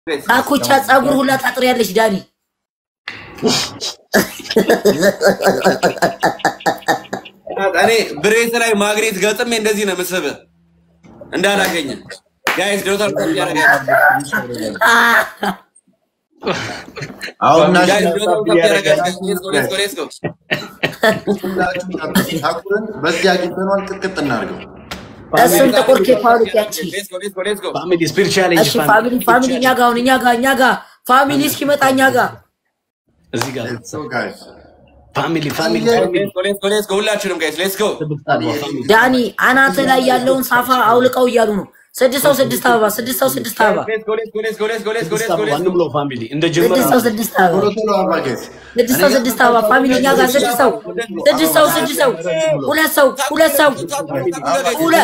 አኩቻ ጸጉር ሁላ ታጥሪያለሽ ዳኒ። እኔ ብሬት ላይ ማግኔት ገጥሜ እንደዚህ ነው ምስብ እንዳላገኘ ጋይስ ዶታል ኮፒ ያደርጋል አሁን ጋይስ ናሽናል ዶታል ኮፒ ያደርጋል ሌትስ ጎ ሌትስ ጎ ሌትስ ጎ ታኩረን በዚህ አግኝተነዋል። ቅጥቅጥ እናድርገው። እሱን ጥቁር ኬፕ አውልቅ ያቺ። ሌትስ ጎ ሌትስ ጎ ሌትስ ጎ ፋሚሊ ስፒሪቹዋል እሺ ፋሚሊ ፋሚሊ እኛ ጋ አሁን እኛ ጋ እኛ ጋ ፋሚሊ እስኪመጣ እኛ ጋ እዚህ ጋር So guys, ፋሚሊ ፋሚሊ ሌትስ ጎ ሌትስ ጎ ሌትስ ጎ ሁላችንም ጋይስ ሌትስ ጎ ዳኒ አናት ላይ ያለውን ሳፋ አውልቀው እያሉ ነው። ስድስት ሰው ስድስት አበባ ስድስት ሰው ስድስት አበባ ሌትስ ጎ ሌትስ ጎ ሌትስ ጎ ሌትስ ጎ ሌትስ ጎ ሌትስ ጎ ሌትስ ማንም ጎ ነው ፋሚሊ እንደ ጀመረ ስድስት ሰው ስድስት አበባ ቶሎ ቶሎ አባ guys. ስድስት ሰው ስድስት አበባ ፋሚሊ እኛ ጋር ስድስት ሰው ስድስት ሰው ስድስት ሰው ሁለት ሰው ሁለት ሰው ሁለት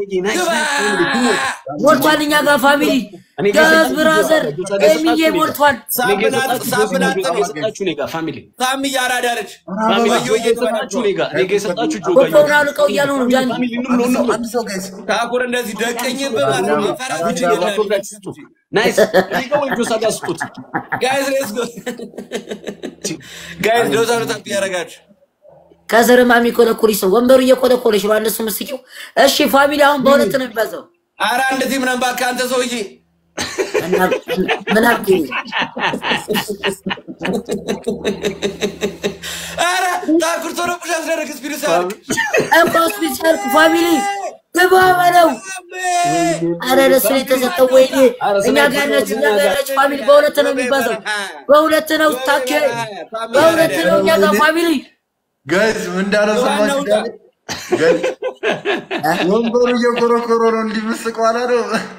ሞልቷል። እኛ ጋር ፋሚሊ ገዝ ብራዘር ኤሚዬ ሞልቷል። የሰጣችሁ እኔ ጋር ፋሚሊ ሳሚ እያራዳ ነች ፋሚሊ ወዮ የሰጣችሁ እኔ ጋር እኔ ጋር የሰጣችሁ ጆ ጋር ኮኮውን አውልቀው እያሉ ነው ዳኒ ፋሚሊ ንም ነው ንም አንድ ሰው guys. ታኩር እንደዚህ ደቀኝብህ ማለት ነው ፈራጅ ናይስ እኔ ጋር ወይ ጆሳ ጋር ስጡት ጋይስ ሌትስ ጎ ጋይስ ዶታል ታፕ ያደርጋችሁ ከስር ማሚ ኮለኮለች ሰው ወንበሩ እየኮለኮለች ነው። እነሱ ምስኪው። እሺ ፋሚሊ አሁን በሁለት ነው የሚባዛው። ኧረ አንድ ቲም ነን እባክህ አንተ ሰውዬ እና- ምን አልኩኝ? ኧረ ታኩር ቶሎ ፑሽ አስደረግ ስፒዱ ሳርክ እኮ ስፔሻል ፋሚሊ ግባ በለው። አረ ለሱ ነው የተሰጠው። ወይኔ እኛ ጋር ያለች እኛ ጋር ያለች ፋሚሊ በሁለት ነው የሚባዛው። በሁለት ነው ታኬ በሁለት ነው እኛ ጋር ፋሚሊ Guys, ምን እንዳለው ሰማችሁ? ዋናው Guys, ወንበሩ እየኮረኮረ ነው እንዲመስቅ ዋላ ነው።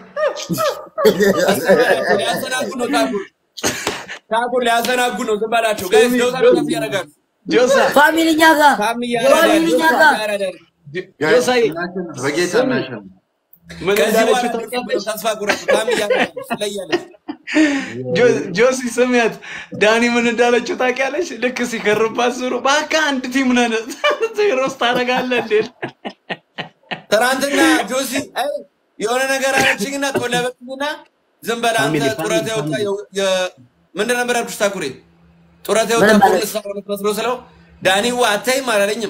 ሊያዘናጉ ነው ታኩር ታኩር ሊያዘናጉ ነው ዝም በላቸው ጋይስ ዶታል ታፕ ያደርጋችሁ ጆሳ ፋሚሊ እኛ ጋር ሳሚ እያራዳ ፋሚሊ እኛ ጋር Guys, ጆሳዬ እናሸንፍ፣ በጌታ እናሸንፍ። ምን ከዚህ እንዳለችው በኋላ ታውቂያለሽ? ተስፋ ቁረጡ ሳሚ እያራዳ ትለያለች ጆ- ጆሲ ስሚያት ዳኒ ምን እንዳለችው ታውቂያለሽ? ልክ ሲከርባት ዙሩ እባክህ አንድ ቲም ነን ሮስ ታደርጋለህ እንዴ? ትናንትና ጆሲ አይ የሆነ ነገር አለችኝና ጦለበችኝና ዝም በል አንተ ፋሚሊ፣ ጡረታ ፋሚሊ፣ የወጣ ፋሚሊ። የ- የ- ምንድን ነበር ያልኩሽ ታኩሬ ጡረታ የወጣ ምንም ማለት- ፖሊስ ሰው መስሎ ስለው ዳኒዋ አታይም አላለኝም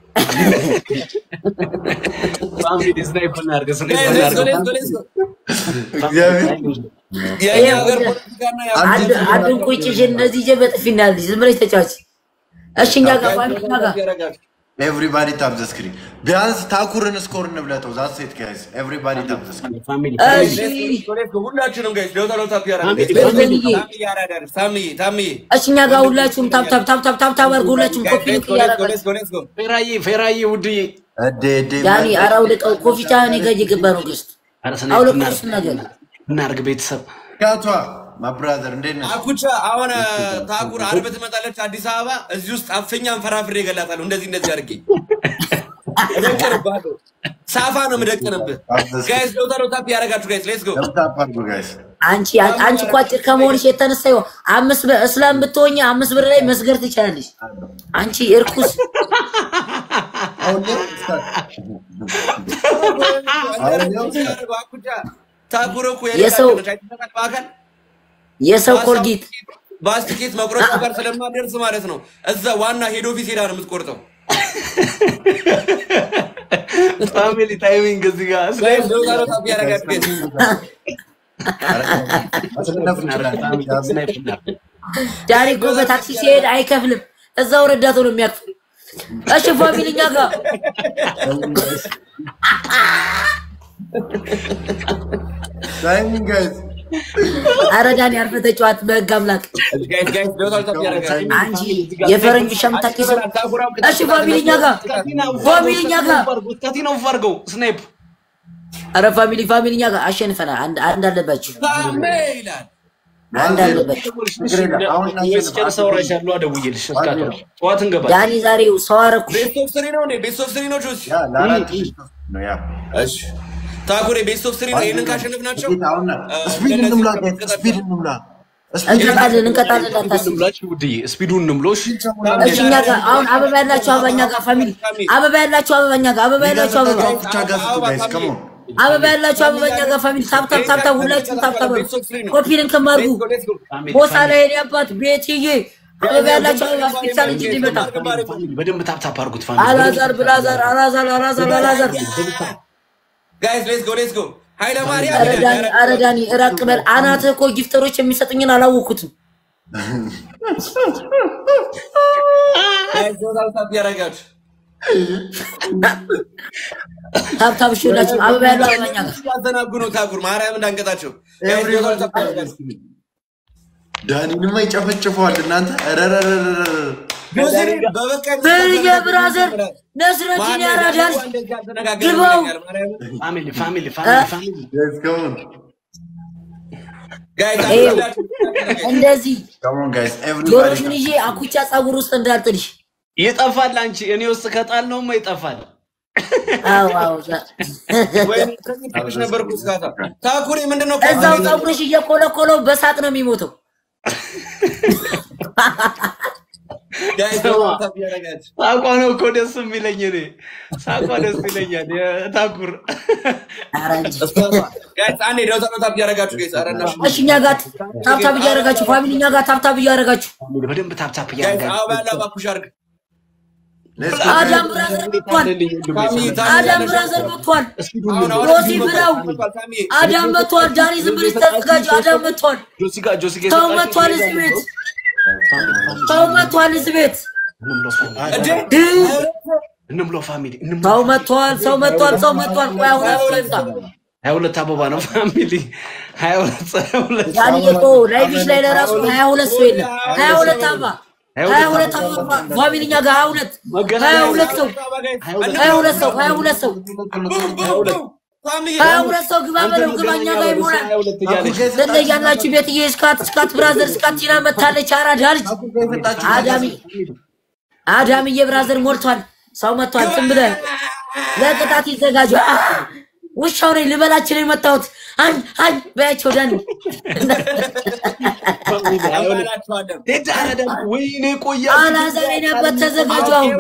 ፋሚሊ ስናይፕ እናድርግ ስናይፕ Guys, let's go, እናድርግ። let's go, let's go. እግዚአብሔር የእኛ ሀገር ፖለቲካና አንድ አንዱን ቁጭ ይዤ እንደዚህ ይዤ በጥፊ እናያለች። ዝም ብለሽ ተጫዋች። እሺ እኛ ጋር ፋሚሊ እኛ ጋር ያደርጋል ኤቭሪባዲ ታፕ ዘ ስክሪን። ቢያንስ ታኩርን ስኮር እንብለጠው። ዛት ሴት ጋይስ ኤቭሪባዲ ታፕ ዘ ስክሪን። ፋሚሊ እሺ ሁላችንም ጋይስ ዶታ ዶታ ያደርጋል ፋሚሊ፣ ታሚ ያራዳል ታምዬ ታምዬ እሺ እኛ ጋር ሁላችሁም ታፕ ታፕ ታፕ ታፕ ታፕ ታፕ አድርጉ። ሁላችሁም ኮፒ ሊንክ እያደረጋችሁ ፌራዬ ፌራዬ ውድዬ እዴ እዴ ዳኒ ኧረ አውልቀው። ኮፊቻ እኔ ጋር እየገባ ነው ገስት ኧረ ስናይፕ አውልቀው እናድርግ እሱን ነገር እናድርግ ቤተሰብ ካቷ ማብራዘር እንዴት ነሽ? አኩቻ አሁን ታኩር አርብ ትመጣለች አዲስ አበባ። እዚህ ውስጥ አፍኛን ፈራፍሬ እገላታለሁ። እንደዚህ እንደዚህ አድርጌ እደቅንብሃለሁ። ሳፋ ነው የምደቅንብህ። ጋይስ ዶታ ዶታ ያደርጋችሁ ጋይስ ሌትስ ጎ ታፕ አድርጉ ጋይስ። አንቺ አንቺ እኮ አጭር ከመሆንሽ የተነሳ ይኸው አምስት ብር እስላም ብትሆኝ አምስት ብር ላይ መስገር ትችላለሽ። አንቺ እርኩስ አሁን ላይ አኩቻ ታኩር እኮ የሰው- የሌላ ነች። አይተናል በአካል የሰው ኮልጌት ባስቲኬት መቁረጫ ጋር ስለማደርስ ማለት ነው። እዛ ዋና ሄድ ኦፊስ ሄዳ ነው የምትቆርጠው። ፋሚሊ ታይሚንግ እዚህ ጋር ጋይስ ዶታ ዶታ ያደርጋችሁ ጋይስ ማሸነፍ እንችላለን። ስናይፕ እናድርግ ዳኒ እኮ በታክሲ ሲሄድ አይከፍልም። እዛው ረዳቱ ነው የሚያክፍል። እሺ ፋሚሊ እኛ ጋር ታይሚንግ ጋይስ ኧረ ዳኒ አርፈህ ተጫዋት በህግ አምላክ። ጋይስ ጋይስ ዶታ ዶታ ያደርጋችሁ አንቺ የፈረንጅ ውሻ የምታውቂ ሰው እሺ ፋሚሊ እኛ ጋር ፋሚሊ እኛ ጋር ከቲናው ፋርገው ስናይፕ ኧረ ፋሚሊ ፋሚሊ እኛ ጋር አሸንፈናል። አንድ አንድ አለባችሁ ታሜ ይላል። አንድ አለባችሁ። ስጨርስ አወራሻለሁ። ደውዬልሽ እስካሁን ጠዋት እንገባለን። ዳኒ ዛሬ ሰው አደረኩሽ። ቤስት ኦፍ ስሪ ነው እንዴ? ቤስት ኦፍ ስሪ ነው ጆሲ? ያ ለአራት ነው ያ እሺ ታኩሬ ቤስት ኦፍ ስሪ ነው። ይሄንን ካሸነፍናቸው ጌታ አሁን ስፒድ እንምላ ጋይስ ስፒድ እንምላ ስፒድ እንቀጣለን እንቀጣለን እንዳታስብ። እንምላችሁ ውድዬ ስፒዱን እንምሎሽ እሺ እኛ ጋር አሁን አበባ ያላችሁ አበባ እኛ ጋር ፋሚሊ አበባ ያላችሁ አበባ እኛ ጋር አበባ ያላችሁ አበባ ብቻ ጋር ስጡ ጋይስ ከሞን አበባ ያላችሁ አበባ እኛ ጋር ፋሚሊ ታብታብ ታብታብ ሁላችሁም ታብታብ በሉ። ኮፒ ሊንክ ማርጉ ቦሳ ላይ የኔ አባት ቤትዬ አበባ ያላችሁ አበባ ስፔሻል እንጂ እንዲመጣ በደንብ ታፕታፕ አድርጉት ፋሚሊ። አላዛር ብላዛር አላዛር አላዛር አላዛር ጋይስ ሌትስ ጎ ሌትስ ጎ ኃይለ ማርያም ኧረ ዳኒ ኧረ ዳኒ እራቅ በል አናትህ እኮ ጊፍተሮች የሚሰጡኝን አላወኩትም ጋይስ ዶታል ታፕ ያደረጋችሁ ታብታብ እሺ ሁላችሁም አበባ ያለው አበባ እኛ ጋር ያዘናጉ ነው ታኩር ማርያም እንዳንቀጣቸው ጋይስ ዶታል ታፕ ያደረጋችሁ ዳኒንማ ይጨፈጭፈዋል እናንተ ረረረረረ ጆሲሪ በበቀል በልየ ብራዘር ነስረዲን ያራዳል ግባው ፋሚሊ ፋሚሊ ፋሚሊ ፋሚሊ ከሞን ጋይስ ይኸው እንደዚህ ከሞን ጋይስ ኤቭሪባዲ ጆሮሽን ይዤ አኩቻ ጸጉር ውስጥ እንዳልጥልሽ ይጠፋል። አንቺ እኔ ውስጥ ከጣል ነውማ ይጠፋል። አዎ አዎ ዛ- ወይም ከዚህ ነበርኩ እስካታ ታኩሪ ምንድነው እዛው ጸጉርሽ እየኮለኮለው በሳቅ ነው የሚሞተው ጋይስ ዶታል ታፕ ያደረጋችሁ ሳቋ ነው እኮ ደስ የሚለኝ እኔ ሳቋ ደስ ይለኛል። የታኩር ኧረ እንጂ ጋይስ አንዴ ዶታል ታፕ ያደረጋችሁ ጋይስ ኧረ እናትሽ እሺ እኛ ጋር ታብታብ እያደረጋችሁ ፋሚሊ እኛ ጋር ታብታብ እያደረጋችሁ በደንብ ታፕታፕ ጋይስ እያደረጋችሁ አበባ ያለው እባክሽ አድርግ አዳም ብራዘር መጥቷል ታሚ ታሚ አዳም ብራዘር መጥቷል አሁን አሁን ሮሲ ብለው ታሚ አዳም መጥቷል ዳኒ ዝም ብለሽ ተዘጋጁ አዳም መጥቷል ጆሲ ጋር ጆሲ ጋር ሰው መጥቷል እዚህ ቤት ሰው መጥቷል እዚህ ቤት እንምሎ ፋሚሊ እንምሎ ሰው መጥቷል ሰው መጥቷል ሰው መጥቷል ቆይ አሁን አስቆይታ ሀያ ሁለት አበባ ነው ፋሚሊ ሀያ ሁለት ሀያ ሁለት ዳኒ እኮ ላይቭሽ ላይ ለራሱ ሀያ ሁለት ሰው የለም ሀያ ሁለት አባ ሀያ ሁለት አባ ፋሚሊ እኛ ጋር ሀያ ሁለት ሀያ ሁለት ሰው ሀያ ሁለት ሰው ሀያ ሁለት ሰው ሀያ ሁለት ሰው ግባ በለው ግባ እኛ ጋር ይሞላል ሀያ ሁለት እያለች ትለያላችሁ ቤትዬ እስካት እስካት ብራዘር እስካት ቲና መታለች አራዳ ልጅ አዳሚ አዳምዬ ብራዘር ሞልቷል ሰው መጥቷል ዝም ብለህ ለቅጣት ይዘጋጁ አ! ውሻው ነኝ ልበላችን የመጣሁት አኝ አኝ በያቸው ዳኒ ዴድ አረዳ ወይኔ ቆያ አላዛር ነበር ተዘጋጁ አሁን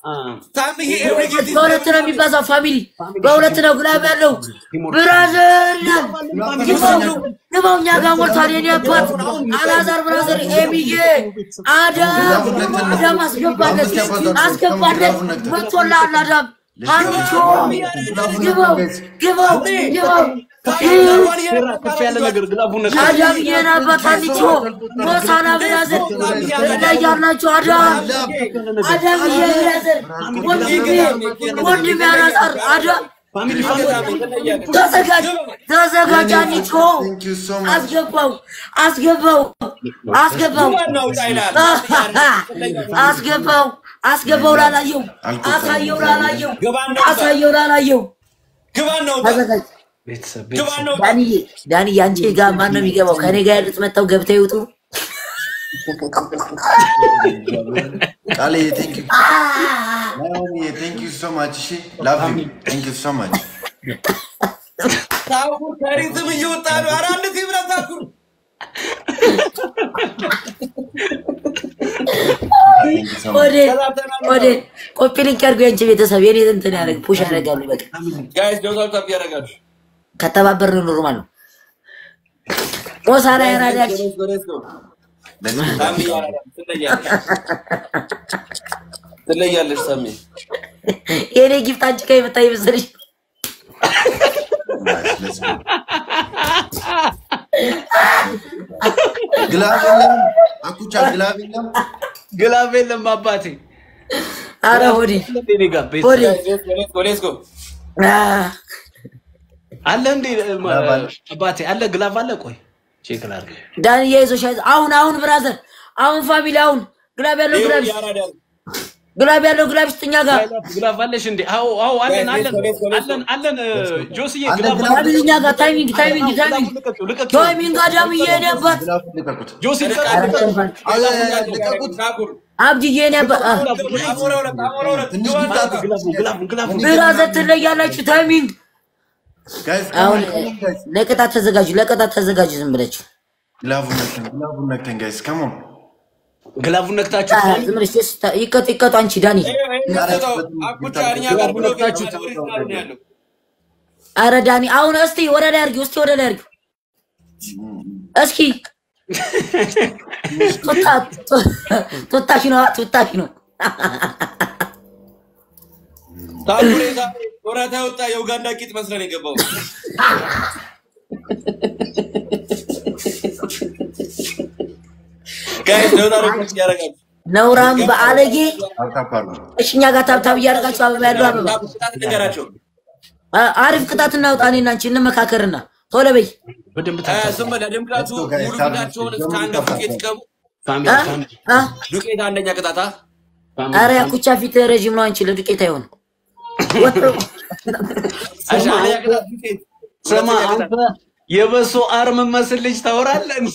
በሁለት ነው የሚባዛው ፋሚሊ በሁለት ነው ግላብ ያለው ብራዘር ይላል ግባው ግባው እኛ ጋር ሞልቷል የኔ አባት አላዛር ብራዘር ኤሚዬ አዳም አዳም አስገባለት አስገባለት መጥቶልሃል አዳም አንቾ ግባው ግባው ግባው ከፍ ያለ ነገር ግላቡን ነካ አዳም የኔ አባት አንቾ ሞሳና ብራዘር ላይ ያላችሁ አዳም አዳም የብራዘር ወንድሜ ወንድሜ አላዛር አዳም ፋሚሊ ፋሚሊ ተዘጋጅ ተዘጋጅ አንቾ Thank you so much. አስገባው አስገባው አስገባው አስገባው አስገባው ላላየው አሳየው ላላየው አሳየው ላላየው ግባን ነው ተዘጋጅ ቤተሰብ ግባን ቤተሰብ ነው ዳንዬ ዳንዬ አንቺ ጋር ማን ነው የሚገባው? ከኔ ጋር ያሉት መጥተው ገብተው ይውጡ። ቃሌ ቴንክ ዩ ናኦሚ ቴንክ ዩ ሶ ማች እሺ ላቭ ዩ ቴንክ ዩ ሶ ማች ታኩር ከሪትም እየወጣ ነው። ኧረ አንድ ቲም ነው ታኩር። ወደ ወደ ኮፒ ሊንክ ያድርጉ የአንቺ ቤተሰብ የኔ እንትን ያደርግ ፑሽ ያደርጋሉ። በቃ ጋይስ ዶታል ታፕ ያደርጋችሁ። ከተባበርን ኖርማል ነው። ሞሳና ያራዳች Let's go, let's go. ታሚ ያደርጋል። ትለያለሽ ትለያለሽ ታሚ። የኔ ጊፍት አንቺ ጋር የመጣ ይመስልሽ? ግላብ የለም አኩቻ ግላብ የለም ግላብ የለም አባቴ አረ ሆዴ እኔ ጋር ቤተሰብ ሆዴ Let's go, let's go, let's go. አ፣ አለ እንዴ አባቴ አለ ግላብ አለ ቆይ ቼክ ላድርግ ዳንዬ ይዞሽ አይዞህ። አሁን አሁን ብራዘር አሁን ፋሚሊ አሁን ግላብ ያለው ግላብ ይኸው ያራዳል። ግላብ ያለው ግላብ ስጥኛ ጋር ግላብ አለሽ እንዴ አዎ አዎ አለን አለን አለን አለን ጆስዬ አለን ግላብ ግላብ። ፋሚሊ እኛ ጋር ታይሚንግ ታይሚንግ ታይሚንግ ልቀቂው ልቀቂው ታይሚንግ አዳምዬ የኔ አባት ግላብ ልቀቁት ጆሲ ልቀቂው አረ ልቀቂው ተንፋል። አይ አይ አይ ልቀቁት ታኩር አብድዬ የኔ አባት አ፣ አሞራ ሁለት አሞራ ሁለት ትንሽ ግባን ነው። ቢታጣ ግላቡ ግላቡ ግላቡ ብራዘር ትለያላችሁ። ታይሚንግ ጋይስ አሁን ለቅጣት ተዘጋጁ፣ ለቅጣት ተዘጋጁ። ዝም ብላችሁ ግላቡን ነክተን ግላቡን ነክተን ጋይስ ከሞን ግላቡን ነክታችሁ አ፣ ዝም ብለሽ ደስ ታ- ይቀጡ ይቀጡ። አንቺ ዳኒ ይኸው ይሄን ሰጠው። አኩቻ እኛ ጋር ብሎ ገብቷል። ወደ ስታር ነው ያለው። አረ ዳኒ አሁን እስቲ ወደ ላይ አድርጊው፣ እስቲ ወደ ላይ አድርጊው። እስኪ ቱታ ቱታሽ ነው ቱታሽ ነው። ታኩሬ ዛሬ ወራታ ወጣ የኡጋንዳ ቂጥ መስለን የገባው ጋይስ ደውላ ረኮች ያደርጋሉ። ነውራም በአለጌ አልታፓሉ እሺ፣ እኛ ጋር ታብታብ እያደረጋችሁ አበባ ያለው አበባ ቅጣት ንገራቸው። አ- አሪፍ ቅጣት እናውጣ። እኔና አንቺ እንመካከርና ቶሎ በይ። በደንብ እ፣ ዝም በል ለድምቀቱ ሙሉ ፊታቸውን እስከ አንገት ዱቄት ይቀቡ። ፋሚሊ አ? ፋሚሊ አ? ዱቄት አንደኛ ቅጣታ ፋሚሊ አረ ያኩቻ ፊት ረዥም ነው። አንቺ ለዱቄት አይሆን እሺ፣ አንደኛ ቅጣት ዱቄት፣ ስማ ሁለተኛ አንተ ቅጣት የበሶ አርም መስል ልጅ ታወራለህ እንዴ?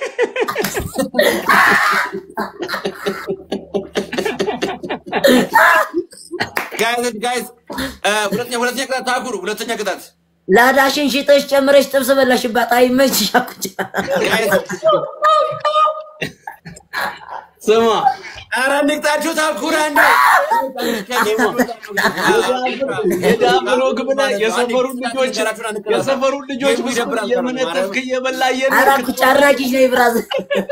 ጋይስ ጋይስ እ፣ ሁለተኛ ሁለተኛ ቅጣት ታኩር ሁለተኛ ቅጣት ላዳሽን ሽጠሽ ጨምረሽ ጥብስ በላሽባት። አይመችሽ ያኩቻ። ጋይስ ስማ ኧረ እንቅጣችሁ ታኩር አንዴ የዳብሎ ግብላ የሰፈሩን ልጆች የሰፈሩን ልጆች ብስኩት እየመነጠፍክ እየበላ አረ እየነክ ያኩቻ አራቂሽ ነው ብራዘር።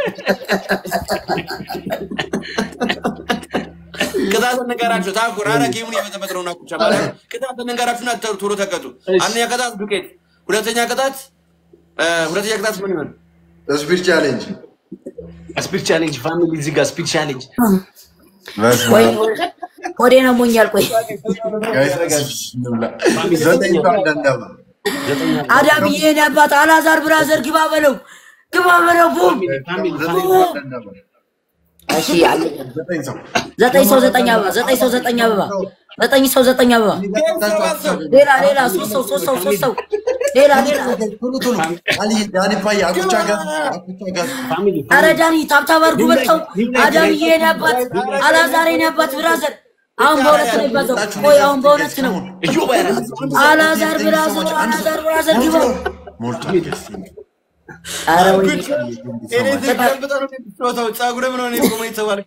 ቅጣት እንገራችሁ ታኩር ኧረ ጌሙን እየበጠበጥ ነው ናኩቻ ማለት ቅጣት እንገራችሁና ተ- ቶሎ ተቀጡ አንደኛ ቅጣት ዱቄት ሁለተኛ ቅጣት እ፣ ሁለተኛ ቅጣት ምን ይሆን ስፒድ ቻሌንጅ ስፒድ ቻሌንጅ ፋሚሊ እዚህ ጋር ስፒድ ቻሌንጅ በስመ ወይ አብ። ሆዴን አሞኛል። ቆይ ጋይስ ጋይስ እንብላ። ዘጠኝ ባንድ አንዳባ አዳም የኔ አባት አላዛር ብራዘር ግባ በለው ግባ በለው ቡም ፋሚሊ ዘጠኝ ባንድ አንዳባ እሺ አለ ዘጠኝ ሰው ዘጠኝ ሰው ዘጠኝ አበባ ዘጠኝ ሰው ዘጠኝ አበባ ዘጠኝ ሰው ዘጠኝ አበባ ሌላ ሌላ ሶስት ሰው ሶስት ሰው ሶስት ሰው ሌላ ሌላ ቶሎ ቶሎ አሊ ዳኒ ፓይ አኩቻ ጋዝ አኩቻ ጋዝ ፋሚሊ አረ ዳኒ ታብታብ አድርጉ በልተው አዳም የኔ አባት አላዛር የኔ አባት ብራዘር አሁን በእውነት ነው ይባዘው ቆይ አሁን በእውነት ነው እዩ ባይራ አላዛር ብራዘር አላዛር ብራዘር ግባው ሞልቷል ጌስ አረ ወይ ጸጉር ምን ሆነ ቆመ የተባልክ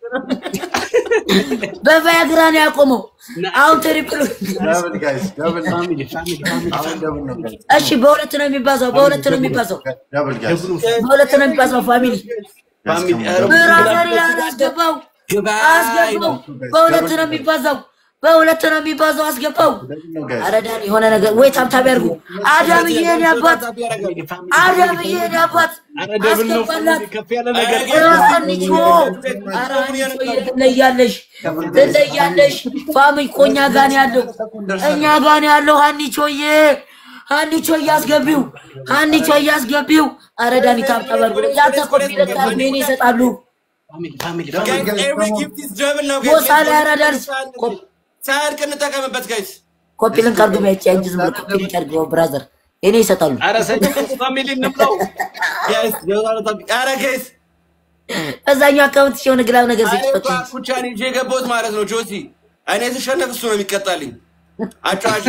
በቫያግራ ነው ያቆመው አሁን ትሪፕል ዳብል ጋይስ ዳብል ፋሚሊ ፋሚሊ ፋሚሊ አሁን ዳብል ነው ጋይስ እሺ በሁለት ነው የሚባዛው በሁለት ነው የሚባዛው ዳብል ጋይስ በሁለት ነው የሚባዛው ፋሚሊ ፋሚሊ ብራዘር ይላል አስገባው አስገባው በሁለት ነው የሚባዛው በሁለት ነው የሚባዛው አስገባው ነው ጋይስ አረ ዳኒ የሆነ ነገር ወይ ታብታብ ያርጉ አዳምዬ የኔ አባት አዳምዬ የኔ አባት አረ ደብል ነው አስገባላት ፋሚሊ ከፍ ያለ ነገር ራሳንቾ አረ አንቺ ትለያለሽ ትለያለሽ ፋሚሊ እኮ እኛ ጋር ነው ያለው እኛ ጋር ነው ያለው ሀኒቾዬ ሀኒቾዬ አስገቢው ሀኒቾዬ አስገቢው አረ ዳኒ ታብታብ ያርጉ ያንተ ኮንፊደንስ አለ ሜን ይሰጣሉ ፋሚሊ ፋሚሊ ፋሚሊ ሞሳ ላይ ያራዳል ሳያልቅ እንጠቀምበት ጋይስ ኮፒ ሊንክ አድርጉ ቢያጭ እንጂ ዝም ብሎ ኮፒ ሊንክ አድርጉ ብራዘር እኔ ይሰጣሉ አረ ሰጅ ፋሚሊ እንብላው ጋይስ ኧረ ጋይስ እዛኛው አካውንት ሲሆን ግላብ ነገር እኔ ሲጭፈት እኮ አኩቻን ይዤ የገባሁት ማለት ነው ጆሲ እኔ ስሸነፍ እሱ ነው የሚቀጣልኝ አጫዋች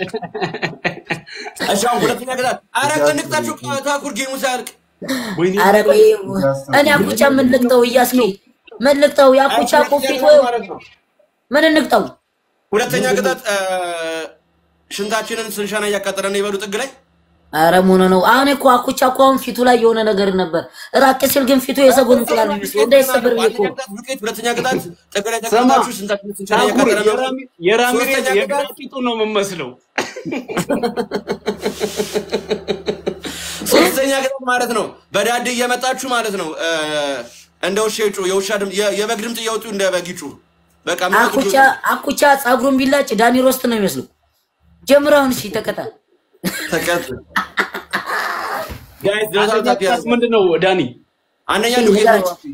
እሺ አሁን ሁለተኛ ቅጣት ኧረ እንቅጣችሁ ታኩር ጌሙ ሳያልቅ ወይኔ አረ ቆይ እኔ አኩቻ ምን ልቅጠው እያስኬ ምን ልቅጠው የአኩቻ ኮፊት ወይ ምን እንቅጠው ሁለተኛ ቅጣት እ፣ ሽንታችንን ስንሸና እያቃጠለን ነው ይበሉ ጥግ ላይ አረ ምን ነው አሁን እኮ አኩቻ እኮ አሁን ፊቱ ላይ የሆነ ነገር ነበር ራቅ ሲል ግን ፊቱ የሰጎን እንቁላል ነው የሚመስለው እንዳይሰበር ብዬ እኮ ዱቄት ሁለተኛ ቅጣት ጥግ ላይ ስማ፣ ተቀምጣችሁ ሽንታችንን ስንሸና ታኩር እያቃጠለን ነው የራሚ- የራሚሬዝ ሶስተኛ የግራ ቅጣት ቂጡ ነው የምመስለው ሶስተኛ ቅጣት ማለት ነው በዳድ እየመጣችሁ ማለት ነው እ፣ እንደ ውሻ ይጩ የውሻ ድምፅ የ- የበግ ድምፅ እያወጡ እንደ በግ ይጩ በቃ ምናምን አኩቻ አኩቻ ጸጉሩን ቢላጭ ዳኒ ሮስት ነው የሚመስለው ጀምረውን እሺ ተቀጣ ተቀጥ ጋይስ አንደኛ ዶታ ቅጣት ምንድን ነው ዳኒ አንደኛ እሺ፣ ዱቄት ነው ንገራችሁ።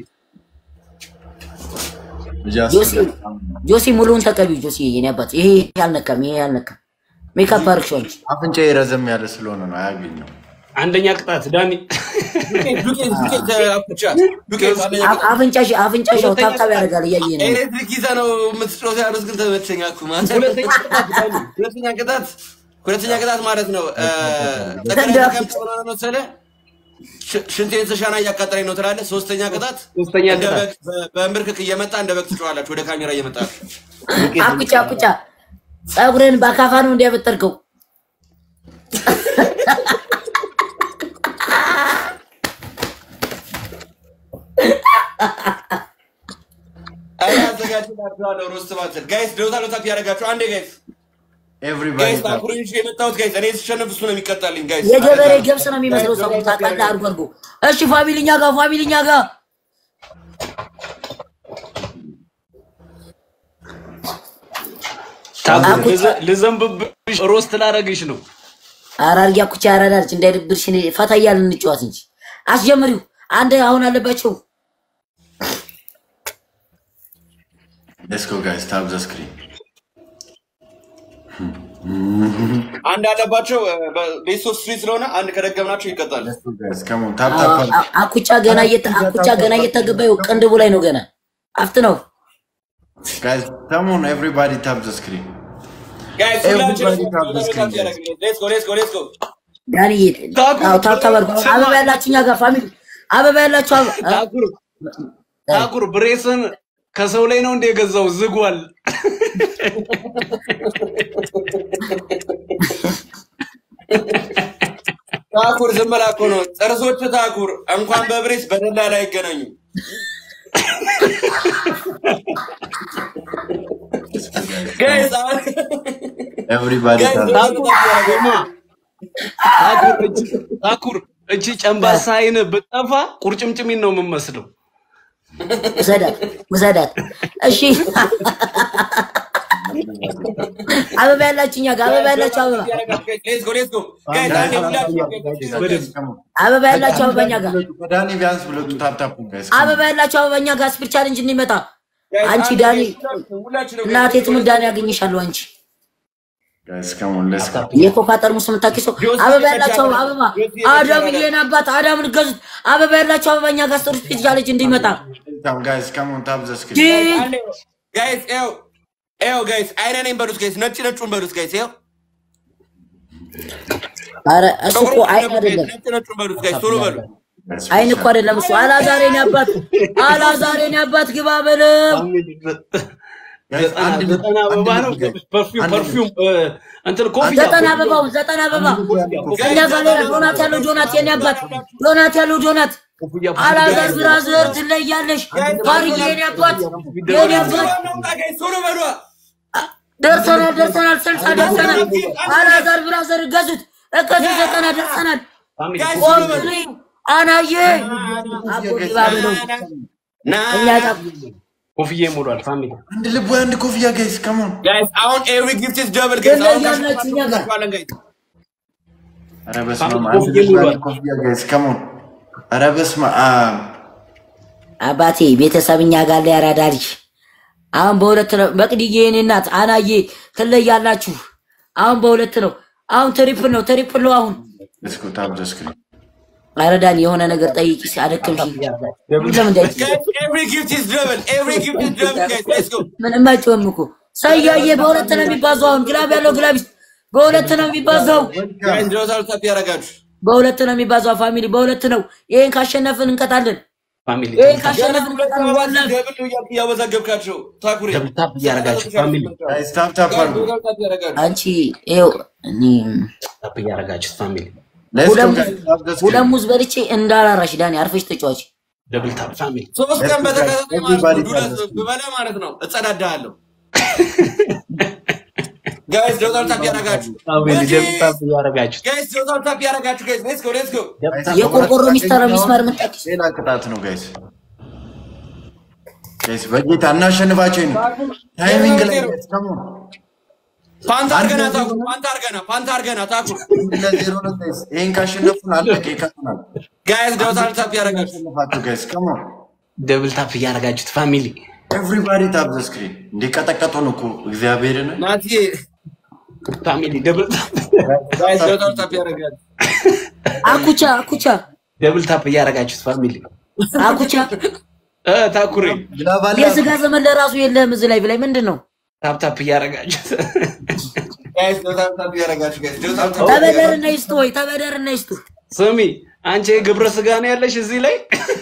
ጆሲ ጆሲ ሙሉውን ተቀቢው ጆሲ የኔ አባት ይሄ አልነካም ይሄ አልነካም ሜካፕ አርክሽው አንቺ አፍንጫ ረዘም ያለ ስለሆነ ነው አያገኘው አንደኛ ቅጣት ዳኒ ዱቄት ዱቄት አኩቻ ዱቄት አንደኛ አፍ- አፍንጫሽ አፍንጫሽ ያው ታብታብ ያደርጋል እያየ ነው ኤሌክትሪክ ይዘህ ነው የምትጮህ ያሉት ግን ተመቸኝ እኮ ማለት ሁለተኛ ቅጣት ዳኒ ሁለተኛ ቅጣት ሁለተኛ ቅጣት ማለት ነው እ፣ ጠቅላይ እንደ- ተቀምጠህ ሆነ ነው መሰለህ ሽ- ሽንቴን ስሻና እያቃጠለኝ ነው ትላለህ። ሶስተኛ ቅጣት ሶስተኛ እንደ ቅጣት በግ በ- በእንብርክክ እየመጣ እንደ በግ ትጮኻላችሁ ወደ ካሜራ እየመጣችሁ አኩቻ አኩቻ ጸጉርን በአካፋ ነው እንዲያበጠርከው እኔ አዘጋጅላችኋለሁ ሮስት ባትል ጋይስ ደውታሎ ታፕ ያደረጋችሁ አንዴ ጋይስ ኤቭሪባዲ ጋይስ ታኩሪን ይዤ የመጣሁት ጋይስ እኔ ስሸነፍ እሱ ነው የሚቀጣልኝ ጋይስ የገበሬ ገብስ ነው የሚመስለው ሰው ታውቃለህ። አድርጎ አድርጎ እሺ፣ ፋሚሊኛ ጋር ፋሚሊኛ ጋር ታኩር ልዘ- ልዘንብብሽ ሮስት ላረግሽ ነው። አራርጊ አኩቻ ያራዳች እንዳይደብርሽ እኔ ፈታ እያልን እንጫወት እንጂ አስጀምሪው። አንድ አሁን አለባቸው ሌትስ ጎ ጋይስ ታፕ ዘ ስክሪን አንድ አለባቸው ቤስት ኦፍ ስትሪ ስለሆነ አንድ ከደገምናቸው ይቀጣል ጋይስ ካም ኦን ታፕ ታፕ አ- አኩቻ ገና እየተ- አኩቻ ገና እየተገባዩ ቅንድቡ ላይ ነው ገና አፍት ነው። ጋይስ ካም ኦን ኤቭሪባዲ ታፕ ዘ ስክሪን ጋይስ Everybody ሁላችንም tap the screen, ታፕ ያደረግልን ሌትስ ጎ ሌትስ ጎ ሌትስ ጎ ዳንዬ አዎ ታብታብ አድርጎ አበባ ያላችሁ እኛ ጋር ፋሚሊ አበባ ያላችሁ አበባ አ- ታኩር ታኩር ብሬስን ከሰው ላይ ነው እንደ የገዛው ዝጓል። ታኩር ዝም ብላ እኮ ነው ጥርሶች ታኩር እንኳን በብሬስ በደላላ አይገናኙም ጋይስ አሁን ኤቭሪባዲ ጋይስ ታፕ ደውታሎ ታፕ ያደረጋችሁ ታኩር እጅ- ታኩር እቺ ጨንባሳ አይን ብጠፋ ቁርጭምጭሚን ነው የምመስለው። ውሰዳት ውሰዳት። እሺ አበባ ያላችሁ እኛ ጋር አበባ ያላችሁ አበባ ሌትስ ጎ ሌትስ ጎ ጋይስ አንዴ ሁላችንም አበባ ያላችሁ አበባ እኛ ጋር ዳኒ ቢያንስ ብለጡ ታፕ ታፕ ጋይስ አበባ ያላችሁ አበባ እኛ ጋር ስፒር ቻሌንጅ እንዲመጣ ጋይስ አንቺ አንዴ ዳኒ ሁላችንም እናቴ ትሙት ዳኒ ያገኝሻለሁ። አንቺ ጋይስ ካም ኦን ሌትስ ጎ የኮካ ጠርሙስ የምታኪሰው አበባ ያላችሁ አበባ አዳም የኔ አባት አዳምን ገዙት። አበባ ያላችሁ አበባ እኛ ጋር ስፒር ቻሌንጅ እንዲመጣ ጋይስ ካም ኦን ታፕ ዘ ስክሪን ጂን ጋይስ ኤው ኤው ጋይስ አይነ ነኝ በሉት ጋይስ ነጭ ነጩን በሉት ጋይስ ኤው ኧረ እሱ እኮ አይን አይደለም ነጭ ነጩን በሉት ጋይስ ቶሎ በሉ አይን እኮ አይደለም እሱ አላዛሬ ነው አባት አላዛሬ ነው አባት ግባ በለው ዘጠና ዘጠና አበባ ነው ፐርፊውም ፐርፊውም እ፣ እንትን ኮፍያ ዘጠና አበባው ዘጠና አበባ እኛ ጋር ሌላ ዶናት ያለው ዶናት የኔ አባት ዶናት ያለው ዶናት ኮፍያ አላዛር ብራዘር ትለያለሽ ባርዬ የኔ አባት የኔ አባት ጋይስ ቶሎ በሉ ደርሰናል ደርሰናል ስልሳ ደርሰናል አላዛር ብራዘር እገዙት እገዙት ዘጠና ደርሰናል ጋይስ ቶሎ በሉ ቆምሪ አናዬ አቦ ግባ በለው ና እኛ ጋር ኮፍያ ይሞላል ፋሚሊ አንድ ልብ ወይ አንድ ኮፍያ ጋይስ ካም ኦን ጋይስ አሁን ኤቭሪ ጊፍት ኢዝ ደብል ጋይስ አሁን ትለያላችሁ እኛ ጋር ካሽፋለን ጋይስ ኧረ በስመ አብ አንድ ልብ ወይ አንድ ኮፍያ ጋይስ ካም ኦን ኧረ በስመ አብ አባቴ ቤተሰብ እኛ ጋር ላይ ያራዳልሽ አሁን በሁለት ነው። መቅድዬ የኔ እናት አናዬ ትለያላችሁ። አሁን በሁለት ነው። አሁን ትሪፕል ነው። ትሪፕል ነው አሁን ሌትስ ጎ ታፕ ዘ ስክሪን አረዳን የሆነ ነገር ጠይቂ ሲያደክምሽ ለምን እንዳይቂ ጋይስ ኤቭሪ ጊፍት ኢዝ ደብል ኤቭሪ ጊፍት ኢዝ ደብል ጋይስ ሌትስ ጎ ምንም አይጮህም እኮ ሰያዬ በሁለት ነው የሚባዛው። አሁን ግላብ ያለው ግላቢስ በሁለት ነው የሚባዛው። ጋይስ ዶታል ታፕ ያደርጋችሁ በሁለት ነው የሚባዛው። ፋሚሊ በሁለት ነው። ይሄን ካሸነፍን እንቀጣለን። ፋሚሊ ይሄን ካሸነፍን እንቀጣለን። ዋላ ደብል ነው እያልኩ እያወዛገብካቸው ታኩሬ ደብል ታፕ እያደረጋችሁ ፋሚሊ ጋይስ ታፕ ታፕ አድርጉ ዶታል ታፕ ያደርጋችሁ አንቺ ይኸው እኔ ታፕ እያደረጋችሁ ፋሚሊ ሌትስ ጎ ሁለት ጋይስ ታፕ ዘ ሁለት ስክሪን ሙዝ በልቼ እንዳላራሽ ዳኒ አርፈሽ ተጫዋች። ደብል ታፕ ፋሚሊ ሶስት ቀን በተከታታይ ማለት ነው Everybody ዱለት does. ብበላ ማለት ነው እጸዳዳለሁ ጋይስ ዶታል ታፕ ያደርጋችሁ ፋሚሊ ደብል ታፕ እያደረጋችሁ ጋይስ ዶታል ታፕ ያደርጋችሁ ጋይስ ሌትስ ጎ ሌትስ ጎ የቆርቆሮ ሚስተር ሚስማር ምጣቂስ ሌላ ቅጣት ነው ጋይስ ጋይስ በጌታ እናሸንፋቸው ነው ታይሚንግ ላይ ጋይስ ካም ኦን ፓንት አርገና ታኩር ፓንት አርገና ፓንት አርገና ታኩር ለዜሮ ነው ጋይስ ይሄን ካሸነፉን አለቀ ይቀጥላል ጋይስ ዶታል ታፕ ያደርጋችሁ አሸነፋቸው ጋይስ ካም ኦን ደብል ታፕ እያደረጋችሁት ፋሚሊ ኤቭሪባዲ ታፕ ዘ ስክሪን እንዲቀጠቀጡን እኮ እግዚአብሔርን ናቲ ፋሚሊ ደብል ታፕ ጋይስ ዶታል ታፕ ያደርጋችሁ አኩቻ አኩቻ ደብል ታፕ እያደረጋችሁት ፋሚሊ አኩቻ እ ታኩሬ ግላባላ የስጋ ዘመን ለራሱ የለህም እዚህ ላይ ብላይ ምንድን ነው? ታፕ ታፕ እያደረጋችሁት ጋይስ ዶታል ታፕ ያደርጋችሁ ጋይስ ዶታል ታፕ ተበደርና ይስጡ ወይ ተበደርና ይስጡ። ስሚ አንቺ የግብረ ስጋ ነው ያለሽ እዚህ ላይ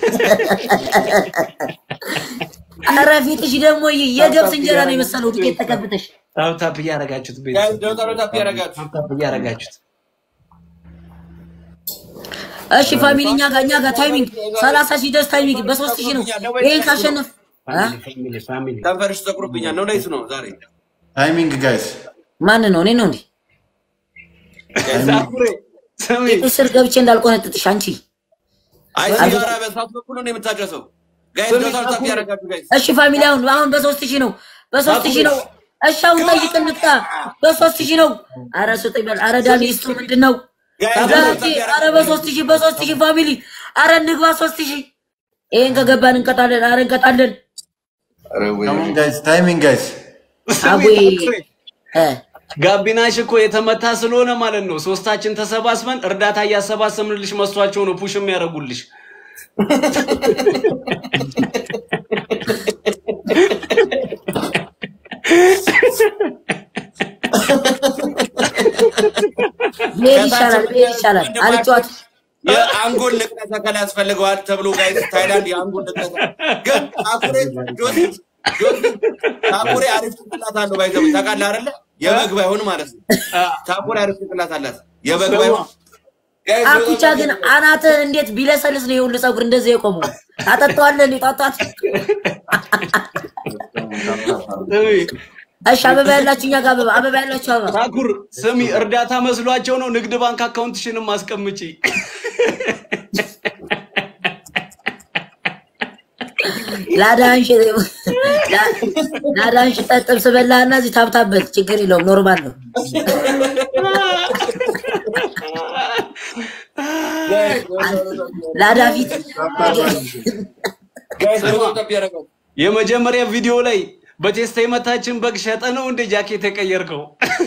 ኧረ ፊትሽ ደግሞ የገብስ እንጀራ ነው የመሰለው ዱቄት ተቀብተሽ። ታፕ ታፕ እያደረጋችሁት ቤት ጋይስ ዶታል ታፕ ያደርጋችሁ ታፕ ታፕ እያደረጋችሁት እሺ ፋሚሊ እኛ ጋር እኛ ጋር ታይሚንግ ሰላሳ ሺህ ደስ ታይሚንግ በሶስት ሺህ ነው። ይሄን ካሸነፍ እ? ከንፈርሽ ተቁርብኛል ነው ለይሱ ነው ዛሬ ታይሚንግ ጋይስ ማን ነው? እኔ ነው እንዴ? ታኩሬ ስሚ ስር ገብቼ እንዳልቆነጥጥሽ አንቺ። አይ ሲጋራ በሳት በኩል ነው የምታጨሰው ጋይስ ዶታል ታፕ ያደረጋችሁ ጋይስ እሺ ፋሚሊ አሁን አሁን በሶስት ሺህ ነው በሶስት ሺህ ነው። እሺ አሁን ጠይቅ እንቅጣ በሶስት ሺህ ነው። አረ ስጠኝ በል። አረ ዳኒ ስጡ ምንድን ነው? ታጋቲ አረ በሶስት ሺህ በሶስት ሺህ ፋሚሊ አረ እንግባ ሶስት ሺህ ይሄን ከገባን እንቀጣለን። አረ እንቀጣለን። ከሞን ጋይስ ታይሚንግ ጋይስ አቡይ እ ጋቢናሽ እኮ የተመታ ስለሆነ ማለት ነው። ሶስታችን ተሰባስበን እርዳታ እያሰባሰብንልሽ መስሏቸው ነው ፑሽ የሚያደርጉልሽ። ብሄድ ይሻላል ብሄድ ይሻላል። አልጫወት የአንጎል ንቅለ ተከላ ያስፈልገዋል ተብሎ ጋይስ ታይላንድ የአንጎል ንቅለ ግን ታኩሬ ጆሲ ጆሲ ታኩሬ አሪፍ ጭንቅላት አለው ባይዘው ታውቃለህ አይደለ? የበግ ባይሆን ማለት ነው። ታኩሬ አሪፍ ጭንቅላት አላት የበግ ባይሆን ጋይስ አኩቻ ግን አናትህ እንዴት ቢለሰልስ ነው የሁሉ ፀጉር እንደዚህ የቆመው? ታጠጣዋለህ እንዴ? ጣጣት ስሚ እሺ፣ አበባ ያላችሁ እኛ ጋር አበባ አበባ ያላችሁ አበባ ታኩር ስሚ፣ እርዳታ መስሏቸው ነው። ንግድ ባንክ አካውንትሽንም አስቀምጪ። ላዳንሽ ላዳንሽ ጥብስ በላህና እዚህ ታብታበት ችግር የለውም ኖርማል ነው። ላዳ ፊት ጋይስ ዶታል ታፕ ያደረጋችሁ የመጀመሪያ ቪዲዮ ላይ በቴስታ የመታችን በግ ሸጠ ነው እንደ ጃኬት የቀየርከው።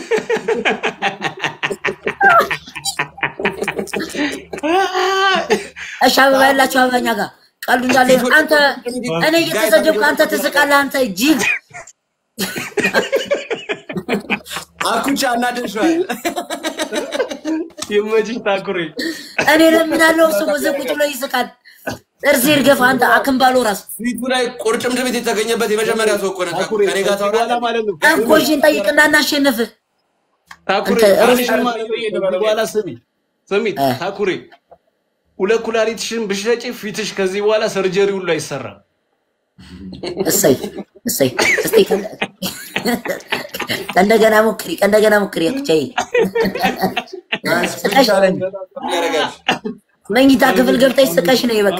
እሺ፣ አበባ ያላችሁ አበባ እኛ ጋር ቀልዱ እንዳለ ይሁን። አንተ እኔ እየተሰደብኩ አንተ ትስቃለህ። አንተ ጅል አኩቻ እናደሽዋል ይመችሽ ታኩሬ። እኔ ለምናለው እሱ እዚህ ቁጭ ብሎ ይስቃል። ጥርሴ ይርገፍ። አንተ አክምባሎ ራስ ፊቱ ላይ ቁርጭምጭሚት የተገኘበት የመጀመሪያ ሰው እኮ ነው። ታኩሬ ከኔ ጋር ከዚህ በኋላ ታወራለህ? ማለት ነው እንኮሽን ጠይቅና እናሸንፍ። ታኩሬ አንተ አንሽን ማለት ነው ከዚህ በኋላ ስሚ ስሚ እ። ታኩሬ ሁለት ኩላሊትሽን ብሸጪ ፊትሽ ከዚህ በኋላ ሰርጀሪ ሁሉ አይሰራም። እሰይ እሰይ። እስቲ ከ- ከእንደገና ሞክሪ፣ ከእንደገና ሞክሪ። አኩቻዬ ጋይስ ፒን ቻሌንጅ ያደረጋችሁ መኝታ ክፍል ገብተሽ ስቀሽ ነው ይበቃ።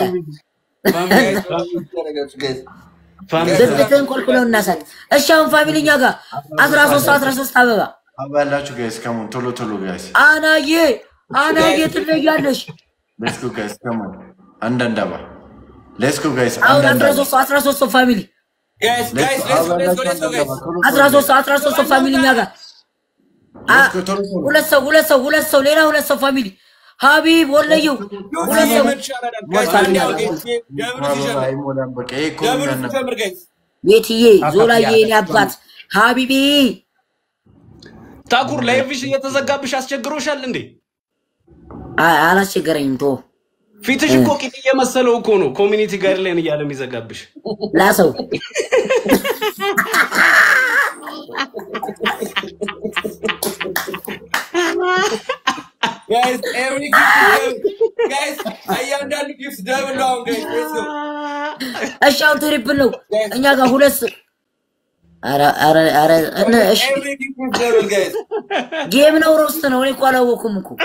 ያደረጋችሁ ጋይስ ፋሚሊ ብብትህን ኮልኩለው እናሳት። እሺ አሁን ፋሚሊ እኛ ጋር አስራ ሶስት አስራ ሶስት አበባ አበባ ያላችሁ ጋይስ ከሞን ቶሎ ቶሎ ጋይስ አናዬ አናዬ ትለያለሽ። ሌትስ ጎ ጋይስ ከሞን አንዳንድ አበባ ሌትስ ጎ ጋይስ አሁን አንዳንድ አስራ አበባ ሶስት አስራ ሶስት ሰው ፋሚሊ ጋይስ ጋይስ ሌትስ ጎ ሌትስ ጎ ሌትስ ጎ ጋይስ አስራ ሶስት አስራ ሶስት ሰው ፋሚሊ እኛ ጋር አ- ሁለት ሰው ሁለት ሰው ሁለት ሰው ሌላ ሁለት ሰው ፋሚሊ ሀቢብ ወለየው ሁለት ሰው ቤትዬ ዞላዬ የኔ አባት ሀቢቢ ታኩር ላይቭሽ እየተዘጋብሽ አስቸግሮሻል እንዴ? አ- አላስቸገረኝም። ቶ ፊትሽ እኮ ቂጥ እየመሰለው እኮ ነው ኮሚኒቲ ጋይድላይን እያለ የሚዘጋብሽ። ላሰው እያንዳንዱ ጊፍት ደብል ነው። አሁን ጋይስ ሌትስ ጎ እሺ፣ አሁን ትሪፕል ነው እኛ ጋር ሁለት ሰው ኧረ ኧረ ኧረ እነ እሺ ኤቭሪ ጊፍት ኢዝ ደብል ጋይስ ጌም ነው ሮስት ነው። እኔ እኮ አላወኩም እኮ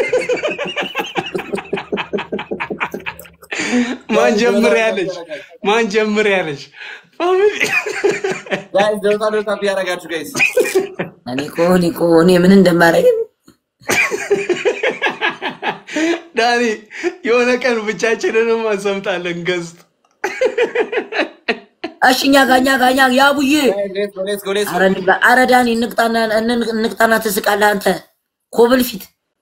ማን ጀምር ያለች ማን ጀምር ያለች ፋሚሊ ጋይስ ዶታ ዶታ ያደረጋችሁ ጋይስ እኔ እኮ እኔ እኮ እኔ ምን እንደማደርግ ዳኒ የሆነ ቀን ብቻችንንም አሰምጣለን ገዝት እሺ እኛ ጋር እኛ ጋር እኛ ያቡዬ ሌትስ ጎ ሌትስ ጎ ሌትስ ኧረ እንብላ። ኧረ ዳኒ እንቅጣና እን- እንቅጣና ትስቃለህ አንተ ኮብል ፊት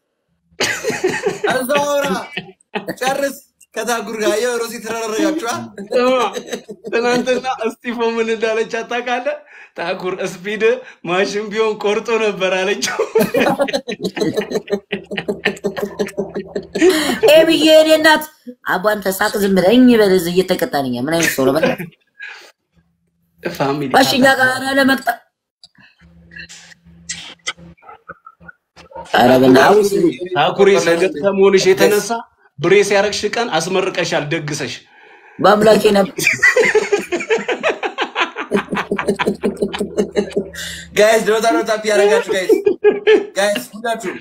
እዛው አውራ ጨርስ። ከታጉር ጋር የሮሲ ተረረጋችኋል። ትናንትና እስጢፎ ምን እንዳለች አታውቃለህ? ታኩር ስፒድ ማሽን ቢሆን ቆርጦ ነበር አለችው። ኤ ብዬ እኔ እናት አቧን ተሳቅ ዝም ብለህ እኝ በል እዚህ እየተቀጣንኛ ምን አይነት ሰው ነው? በላ ፋሚሊ እሺ እኛ ጋር ኧረ ለመቅጣ ኧረ በእናትህ ታኩሬ ሰገጥ ከመሆንሽ የተነሳ ብሬስ ያረግሽ ቀን አስመርቀሻል ደግሰሽ። በአምላኬ ነበር ጋይስ ዶታ ዶታ ፒ ያደረጋችሁ ጋይስ ጋይስ ሁላችሁ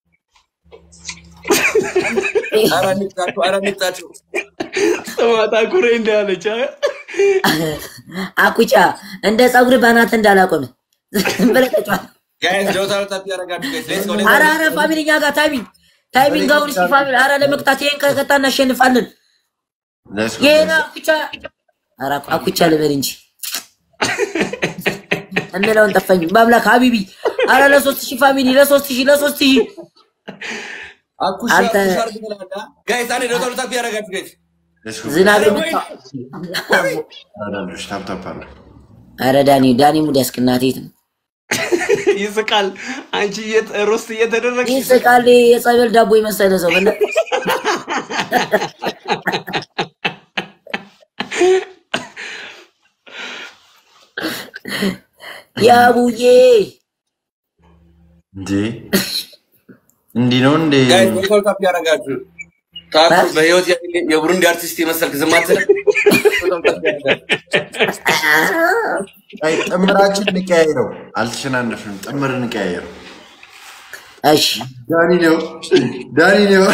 ኧረ እንቅጣችሁ ኧረ እንቅጣችሁ ጥማት አኩሬ እንዳለች አ? አኩቻ እንደ ፀጉር በናት እንዳላቆም ብለህ ተጫወት። ጋይስ ዶታ ዶታ ፒ ያደረጋችሁ ጋይስ ሌትስ ጎ አረ አረ ፋሚሊ እኛ ጋር ታይሚንግ ታይሚንግ አሁን እስኪ ፋሚሊ አረ ለመቅጣት ይሄን ከቀጣ እናሸንፋለን። Let's go, ይሄን guys. አኩቻ አረ አኩቻ ልበል እንጂ እንለውን ጠፋኝ። በአምላክ ሀቢቢ አረ ለሶስት ሺህ ፋሚሊ ለሶስት ሺህ ለሶስት ሺህ አኩሻ አንተ- አኩሻ አድርግ ትላለህ ጋይስ አንዴ ዶታ ዶታ ፒ ያደረጋችሁ ጋይስ Let's go. ዝናብ አረ የምታ ወይ አንዳንዶች ታፕ ታፕ አሉ። አረ ዳኒ ዳኒ ሙድ ያስቅናት የት ነው ይስቃል። አንቺ እየተ- ሮስት እየተደረግሽ ይህ ስቃሌ የጸበል ዳቦ የመሰለ ሰው በለ ያቡዬ እንዴ እንዲህ ነው እንዴ? ጋይስ ዶታ ዶታ ፒ ያደረጋችሁ ታኩር በህይወት ያለ የቡሩንዲ አርቲስት የመሰልክ ዝም አትልም ዶታ ዶታ ፒ ያደረጋችሁ አይ ጥምራችን እንቀያየረው። አልተሸናነፍንም። ጥምር እንቀያየረው። እሺ ዳኒ ነው ዳኒ ነው።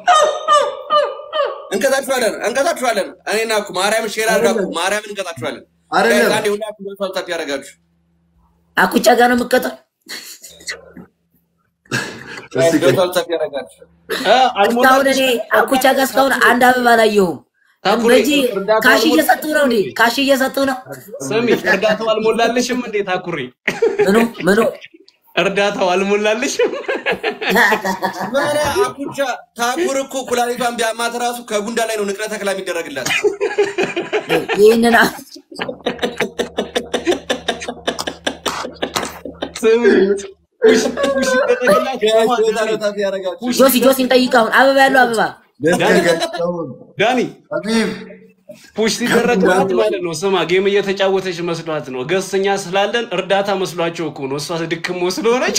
እንቀጣችኋለን እንቀጣችኋለን። እኔና እኮ ማርያም ሼር አድርጋችሁ ማርያምን እንቀጣችኋለን። አይደለም። ጋይስ አንዴ ሁላችሁ ዶታ ዶታ ፒ ያደረጋችሁ አኩቻ ጋር ነው የምትቀጣው ጋይስ ዶታ ዶታ ፒ ያደረጋችሁ አ፣ እስካሁን አልሞላልሽ እኔ አኩቻ ጋር እስካሁን አንድ አበባ አላየሁም ታኩሬ፣ በጂ እርዳታ ካሽ አልሞላ- እየሰጡ ነው እንዴ ካሽ እየሰጡ ነው ስሚ፣ እርዳታው አልሞላልሽም እንዴ ታኩሬ? ምኑ ምኑ እርዳታው አልሞላልሽም? ኧረ አኩቻ ታኩር እኮ ኩላሊቷን ቢያማት ራሱ ከጉንዳ ላይ ነው ንቅለ ተክላ የሚደረግላት። ይህንን ስሚ፣ ውሽ ውሽ ይደረግላት ጋይስ ስማ፣ ዶታ ዳኒ፣ ዶታ ፒ ያደረጋችሁ ጆሲ ጆሲን ጠይቅ አሁን አበባ ያለው አበባ ዳኒ ሀቢብ ፑሽ ሲደረግላት ማለት ነው። ስማ ጌም እየተጫወተች መስሏት ነው። ገስኛ ስላለን እርዳታ መስሏቸው እኮ ነው። እሷ ድክሞ ስለሆነች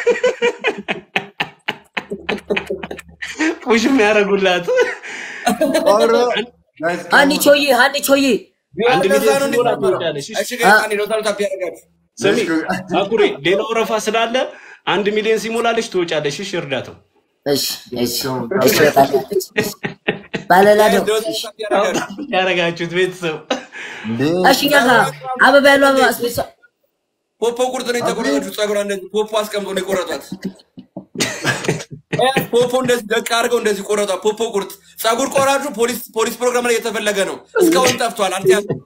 ፑሽ የሚያደርጉላት ኧረ ጋይስ ሀኒ ቾዬ ሀኒ ቾዬ አንድ እንደዛ ሚሊዮን ነው ዶላር እንዲነበረው። ትወዳለሽ። እሺ ጋይስ አንዴ ዶታ ዶታ ፒ ያደረጋችሁ ስሚ አኩሬ፣ ሌላ ወረፋ ስላለ አንድ ሚሊዮን ሲሞላልሽ ትወጫለሽ። እሺ እርዳታው እሺ እሺ እሺ ወጣለች ባለላ ጋይስ ነው ዶታ ዶታ ፒ ያደረጋችሁ ያረጋችሁት ቤተሰብ እንዴ እሺ እኛ ጋር አበባ ያለው አበባ ስፔሳ ፖፖ ቁርጥ ነው የተቆረጠችው። ጸጉሯ እንደዚህ ፖፖ አስቀምጦ ነው የቆረጧት። እ ፖፖ እንደዚህ ደቅ አድርገው እንደዚህ ቆረጧት። ፖፖ ቁርጥ ጸጉር ቆራጩ ፖሊስ ፖሊስ ፕሮግራም ላይ እየተፈለገ ነው። እስካሁን ጠፍቷል። አልተያዘም።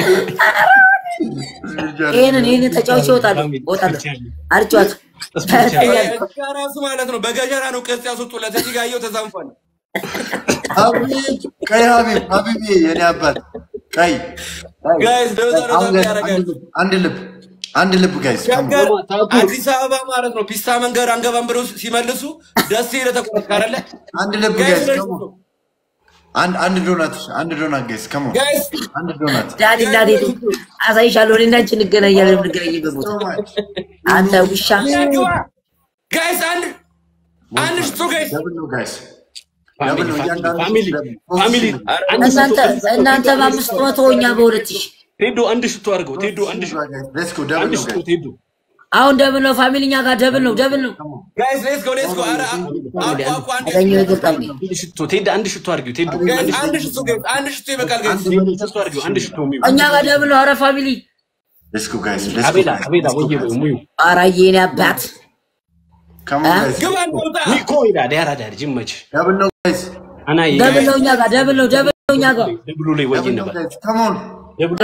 ይሄንን ይሄንን ተጫውቼ እወጣለሁ እወጣለሁ አርጫት እዚጋ ራሱ ማለት ነው በገጀራ ነው ቅርጽ ያስወጡለት። እዚህ ጋር እየው ተዛንፏል። ሀቢብ ቀይ ሀቢብ ሀቢብ የኔ አባት ቀይ ጋይስ ዶታ ዶታ አሁን ፒ ጋይስ ያደረጋችሁ አንድ ልብ አንድ ልብ ጋይስ ሸገር አዲስ አበባ ማለት ነው ፒስታ መንገድ አንገባም ብለው ሲመልሱ ደስ ለተቆረጥ አይደለ አንድ ልብ ጋይስ ጋይስ ከሞ አንድ አንድ ዶናት አንድ ዶናት ጋይስ ከሞ ጋይስ አንድ ዶናት ዳኒ ዳኒ አሳይሻለሁ እኔ እና አንቺ እንገናኛለን የምንገናኝበት ቦታ አንተ ውሻ ጋይስ አንድ አንድ ሽቶ ጋይስ ደብል ነው ጋይስ ፋሚሊ ደብል ነው እያንዳንዱ ፋሚሊ ደብል። ፋሚሊ አንድ እናንተ ሽቶ እናንተ በአምስት መቶ እኛ በሁለት ሺህ ቴዶ አንድ ሽቶ አድርገው ቴዶ አንድ ሽቶ ሌትስ ጎ ደብል አንድ ነው ሽቶ ጋይስ ቴዶ አሁን ደብል ነው ፋሚሊ እኛ ጋር ደብል ነው ደብል ነው ጋይስ ሌትስ ጎ ሌትስ ጎ ኧረ አቁ አቁ አንድ አገኘው ይገርጣል አንድ ሽቶ ቴዶ አንድ ሽቶ አድርጊው ቴዶ ጋይስ አንድ ሽቶ ጋይስ አንድ ሽቶ ይበቃል ጋይስ ሽቶ አድርጊው አንድ ሽቶ ሙዩ እኛ ጋር ደብል ነው አረ ፋሚሊ ሌትስ ጎ ጋይስ ሌትስ ጎ አቤላ አቤላ ወየ ሙዩ አራዬ እኔ አባት ከሞ አ? ጋይስ ግባ እንውጣ ኒኮ ይላ ዳራ ዳር ጅመች ደብል ነው ጋይስ አናይ ደብል ነው እኛ ጋር ደብል ነው ደብል ነው እኛ ጋር ደብሉ ላይ ወይ ደብል ነው ነበር ጋይስ ከሞ ደብሉ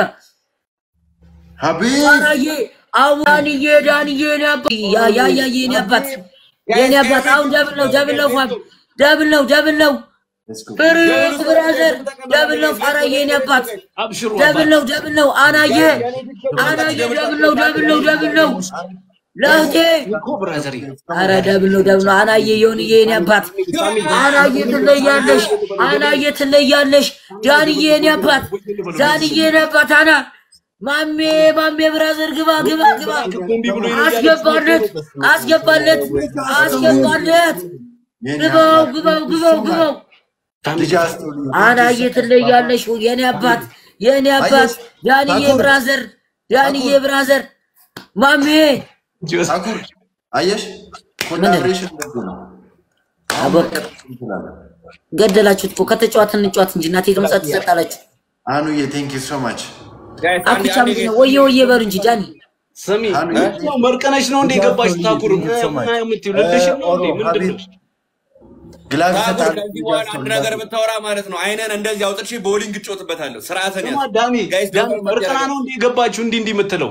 ሀቢብ አራዬ አዋንዬ ዳንዬ እኔ አባት ያ ያ ያ የኔ አባት የኔ አባት አሁን ደብል ነው ደብል ነው ፋም ደብል ነው ደብል ነው ሌትስ ጎ ፍርት ብራዘር ደብል ነው ፋራዬ የኔ አባት አብሽሩ ደብል ነው ደብል ነው አናዬ አናዬ ደብል ነው ደብል ነው ደብል ነው ለእህቴ ኒኮ ብራዘሪ አረ ደብል ነው ደብል ነው አናዬ የሆንዬ የኔ አባት አናዬ ትለያለሽ አናዬ ትለያለሽ ዳንዬ የኔ አባት ዳንዬ የኔ አባት አና ማሜ ማሜ ብራዘር ግባ ግባ ግባ አስገባለት አስገባለት አስገባለት የኔ ግባው አባት ግባው ግባው ግባው ልጅ አስተውል። አናዬ ትለያለሽ። የኔ አባት የኔ አባት ዳንዬ ታኩር። ብራዘር ዳንዬ ብራዘር ማሜ ጆሲ ታኩር አየሽ፣ ኮላብሬሽን እንደዚህ ነው። አበቃ ገደላችሁት እኮ ከተጫዋት እንጫዋት እንጂ እናቴ ድምጻ ትሰጣላችሁ። አኑዬ ቴንክ ዩ ሶ ማች ጋይስ አንዴ አኩቻ አንዴ ምንድን ነው ወየ ወየ በሉ እንጂ ዳኒ ስሚ አኑ ያው መርቀነሽ ነው እንደ ገባሽ ታኩር ምን የምትይው ልልሽ ነው እንዴ ምንድን ነው ግላብ ታኩር ይሰጣል። ከዚህ በኋላ አንድ ነገር ብታወራ ማለት ነው አይነን እንደዚህ አውጥቼ ቦሊንግ እጮትበታለሁ። ስርዓትን ስማ ያዝ ዳኒ ጋይስ ዳኒ ደግሞ መርቀና ነው እንደ ገባችሁ እንዲህ እንዲህ የምትለው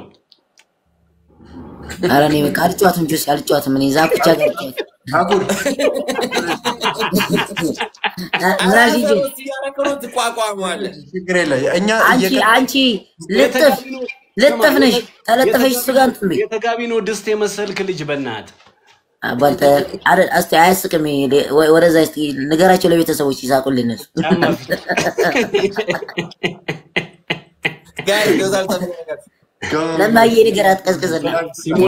ኧረ እኔ በቃ አልጫዋትም ጆሲ አልጫዋትም። እኔ ዛኩቻ ጋር ልጫወት ታኩር ራዚ ጆ ያረከሩት ትቋቋመዋለህ። ችግር የለ እኛ አንቺ እየቀ- አንቺ ልጥፍ ልጥፍ ነሽ ተለጥፈሽ እሱ ጋር እንትን በይ የተጋቢ ነው ድስት የመሰልክ ልጅ በእናት አባልተ አረ እስቲ አያስቅም። ይሄ ወ- ወደዛ እስቲ ንገራቸው ለቤተሰቦች ይሳቁልን እነሱ ጫማ ፊት ጋይስ ገዛል ተመለከት ገ- ለማየ ንገራት ቀዝቅዘላ